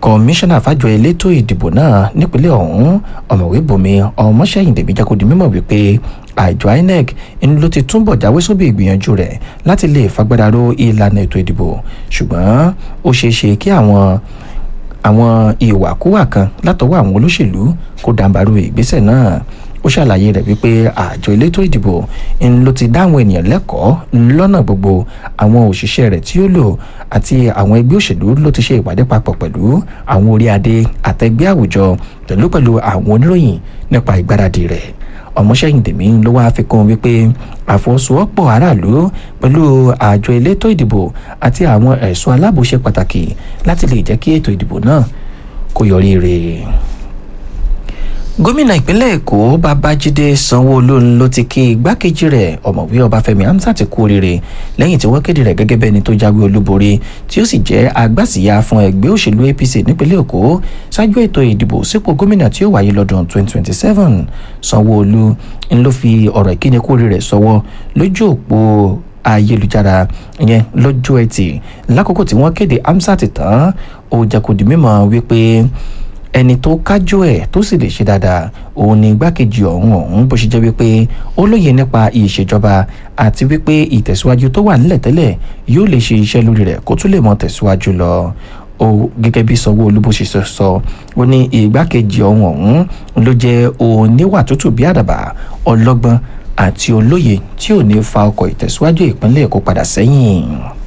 kọmíṣánná fàjọ elétò ìdìbò náà nípínlẹ̀ ọ̀hún ọ̀mọ̀wé bùnmi ọmọṣẹ́yìndèmí jẹ́ kó di mímọ̀ wípé àjọ inec ń ló ti túbọ̀ jáwé sóbì ìgbìyànjú rẹ̀ láti lè fagbára ro ìlànà ètò ìdìbò ṣùgbọ́n ó ṣeé ṣe kí àwọn àwọn ìwàkúwà kan látọwọ́ àwọn olóṣèlú kó dàǹbarú ìgbésẹ̀ náà ó ṣàlàyé rẹ̀ wípé àjọ elétò ìdìbò ń ló ti dá àwọn ènìyàn lẹ́kọ̀ọ́ lọ́nà gbogbo àwọn òṣìṣẹ́ rẹ̀ tí ó lò àti àwọn ẹgbẹ́ òṣèlú ló ti ṣe ìpàdé papọ̀ pẹ̀lú àwọn orí adé àtẹgbẹ́ àwùjọ pẹ̀lú pẹ̀lú àwọn oníròyìn nípa ìgbáradì rẹ̀ ọmọṣẹ́yìndèmí ló wáá fi kún wípé àfọwọ́sowọ́pọ̀ aráàlú pẹ̀lú àjọ elétò ìdìbò àti àwọn ẹ̀ṣọ́ aláàbò ṣe pàtàkì láti lè jẹ́ kí ètò ìdìbò náà kó yọrí rèé gómìnà ìpínlẹ̀ èkó babájídé sanwóolu ló ti kí igbákejì rẹ̀ ọ̀mọ̀wé ọbáfẹ́mi hamzat kú oríire lẹ́yìn tí wọ́n kéde rẹ̀ gẹ́gẹ́ bẹ́ni tó jáwé olúborí tí ó sì jẹ́ agbásíyá fún ẹgbẹ́ òṣèlú apc nípínlẹ̀ èkó ṣáájú ètò ìdìbò sípò gómìnà tí ó wáyé lọ́dún 2027 sanwóolu ń ló fi ọ̀rọ̀ ìkíni kú oríire sọ́wọ́ lójú òpó ayélujára yẹn lọ́jọ́ ẹtì lákòókò tí wọ́n kéde hamzat tán ó jẹ́ kó di mímọ̀ wípé ẹni tó kájú ẹ̀ tó sì lè ṣe dáadáa òun ni igbákejì ọ̀hún ọ̀hún bó ṣe jẹ́ wípé ó lóye nípa ìṣèjọba àti wípé ìtẹ̀síwájú tó wà nílẹ̀ tẹ́lẹ̀ yóò lè ṣe iṣẹ́ lórí rẹ̀ kó tún lè mọ tẹ̀síwájú lọ ó gẹ́gẹ́ bí sanwó-olu bó ṣe sọ ó ní ìgbákejì ọ̀hún ọ̀hún ló jẹ́ oníwà tútù bí àdàbà ọlọ́gbọ́n àti olóye tí ò ní fa ọkọ̀ ìtẹ̀síwájú ìpínlẹ̀ èkó padà sẹ́yìn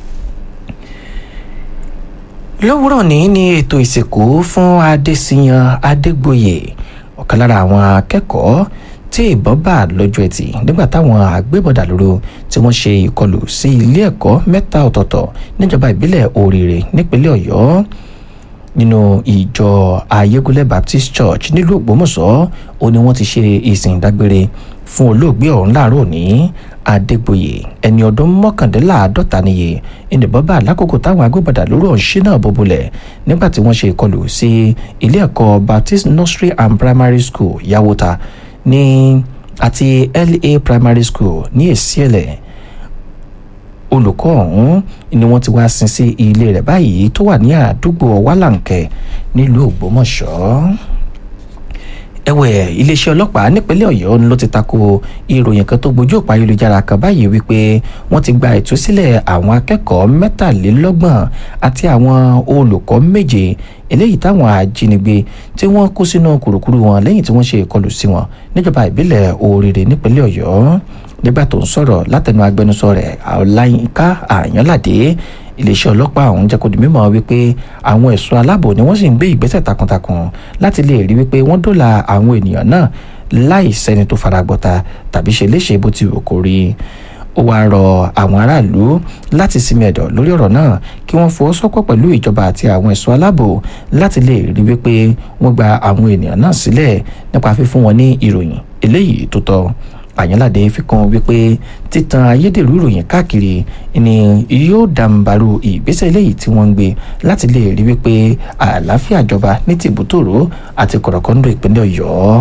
lówùrọ̀ ní ní ètò ìsìnkú fún adésíyan adégbòye ọ̀kan lára àwọn akẹ́kọ̀ọ́ tí ìbọn bá lọ́jọ́ ẹtì nígbà táwọn agbébọ̀dà lóru tí wọ́n ṣe ìkọlù sí ilé ẹ̀kọ́ mẹ́ta ọ̀tọ̀ọ̀tọ̀ níjọba ìbílẹ̀ oríire nípínlẹ̀ ọ̀yọ́ nínú ìjọ ayégúnlẹ̀ baptist church nílùú ògbómọ̀ṣọ́ ó ní wọ́n ti ṣe ìsìn ìdágbére fún olóògbé ọ̀hún láàárọ̀ òní adégbòye ẹni ọdún mọ́kàndínláàádọ́ta níye ìnìbọn bá lákòókò táwọn agbébọ̀dà lórí ọ̀ṣẹ́ náà bọ́bulẹ̀ nígbà tí wọ́n ṣe ìkọlù sí ilé ẹ̀kọ́ baptist nursery and primary school yawota ní àti la primary school ní èsìẹ̀lẹ̀ olùkọ́ ọ̀hún ni wọ́n ti wá sin sí ilé rẹ̀ báyìí tó wà ní àdúgbò wálàǹkẹ́ nílùú ògbómọ̀ṣọ́ ẹ̀wẹ̀ iléeṣẹ́ ọlọ́pàá nípínlẹ̀ ọ̀yọ́ ló ti tako ìròyìn kan tó gbójú òpá ayélujára kan báyìí wípé wọ́n ti gba ìtúsílẹ̀ àwọn akẹ́kọ̀ọ́ mẹ́tàlélọ́gbọ̀n àti àwọn olùkọ́ méje eléyìí táwọn ajínigbé tí wọ́n kó sínú kùrùkùrù wọn lẹ́yìn tí wọ́n ṣe ìkọlù sí wọn níjọba ìbílẹ̀ oríire nípínlẹ̀ ọ̀yọ́ nígbà tó ń sọ̀rọ̀ látẹnu agbẹnusọ rẹ̀ ọláyínká àyànládé iléeṣẹ́ ọlọ́pàá ọ̀hún jẹ́ kó di mímọ̀ wípé àwọn ẹ̀ṣọ́ aláàbò ni wọ́n sì ń gbé ìgbésẹ̀ takuntakun láti lè rí wípé wọ́n dóòlà àwọn ènìyàn náà láì sẹ́ni tó faragbọ́ta tàbí ṣe léṣe bó ti wù kó rí ó wáá rọ àwọn aráàlú láti sinmi ẹ̀dọ̀ lórí ọ̀rọ̀ náà kí wọ́n fọwọ́sọ́pọ̀ pẹ̀lú ìjọba àti àwọn ẹ̀ṣọ́ aláàbò láti lè rí wípé wọ́n gba àwọn ènìyàn náà sílẹ̀ nípa fífún wọn ní ìròyìn eléyìí tó tọ́ àyànládé fi kún wípé títan ayédèrú ìròyìn káàkiri ni yóò dàǹbarú ìgbésẹ̀ eléyìí tí wọ́n ń gbé láti lè rí wípé àlàáfíà jọba ní tìbútòrò àti kọ̀rọ̀kọ́ńdò ìpínlẹ̀ ọ̀yọ́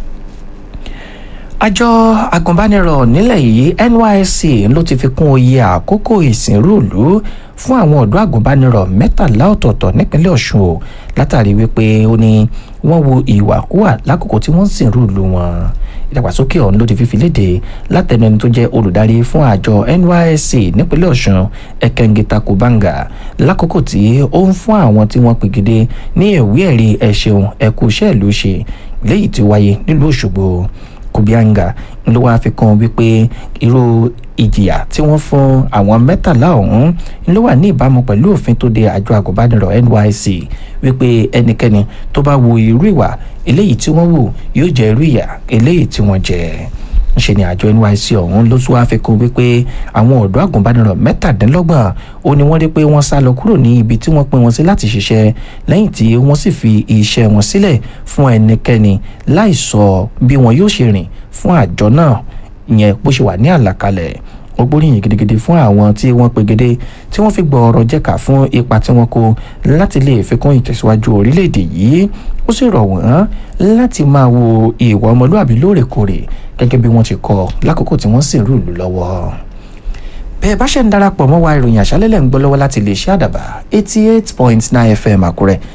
àjọ agùnbánirọ̀ nílẹ̀ yìí nysc ló ti fi kún oyè àkókò ìsìnrúùlú fún àwọn ọ̀dọ́ agùnbánirọ̀ mẹ́tàlá ọ̀tọ̀ọ̀tọ̀ nípínlẹ̀ ọ̀ṣun o látàrí wípé ó ní wọ́n wo ìwàkúwà lákòókò tí wọ́n ń sìnrúùlú wọn ìdàgbàsókè ọ̀hún ló ti fífi léde látẹnu ẹni tó jẹ́ olùdarí fún àjọ nysc nípínlẹ̀ ọ̀ṣun ẹ̀kẹ́ngita kubanga lákòókò tí ó ń fún àwọn tí wọ́n pègede ní ìwé ẹ̀rí ẹ̀ṣẹ̀un ẹ̀kú iṣẹ́ ìlú ṣe léyìí tí wáyé nílùú òṣogbo kubianga ló wáá fi kún wípé irú ìjìyà tí wọ́n fún àwọn mẹ́tàlá ọ̀hún ló wà ní ìbámu pẹ̀lú òfin tó de àjọ àgùnbánirọ̀ nysc wípé ẹnikẹ́ni tó bá wo irú ìwà eléyìí tí wọ́n wù yóò jẹ́ irú ìyà eléyìí tí wọ́n jẹ ṣe ni àjọ nysc ọ̀hún ló tún wáá fi kún wípé àwọn ọ̀dọ́ àgùnbánirọ̀ mẹ́tàdínlọ́gbọ̀n ó ní wọ́n rí pé wọ́n sá lọ kúrò ní ibi tí wọ́n pín wọn sí láti ṣiṣẹ́ lẹ́yìn tí wọ́n sì fi iṣẹ́ wọn sílẹ̀ fún ẹnikẹ́ni láì sọ bí wọn yóò ṣe rìn fún àjọ náà ìyẹn bó ṣe wà ní àlàkalẹ̀ ó gbóríyìn gidigidi fún àwọn tí wọ́n pegedé tí wọ́n fi gbọ́ ọ̀rọ̀ jẹ́ka fún ipa tí wọ́n kó láti lè fi kún ìtẹ̀síwájú orílẹ̀-èdè yìí ó sì rọ̀ wọ́n láti máa wo ìwà ọmọlúàbí lóòrèkóòrè gẹ́gẹ́ bí wọ́n ti kọ́ lákòókò tí wọ́n sì rúùlù lọ́wọ́ bẹ́ẹ̀ bá ṣe ń darapọ̀ mọ́ wa ìròyìn àṣálẹ́lẹ̀ ń gbọ́ lọ́wọ́ láti lè ṣe àdàbà eighty eight point nine fm àkúrẹ́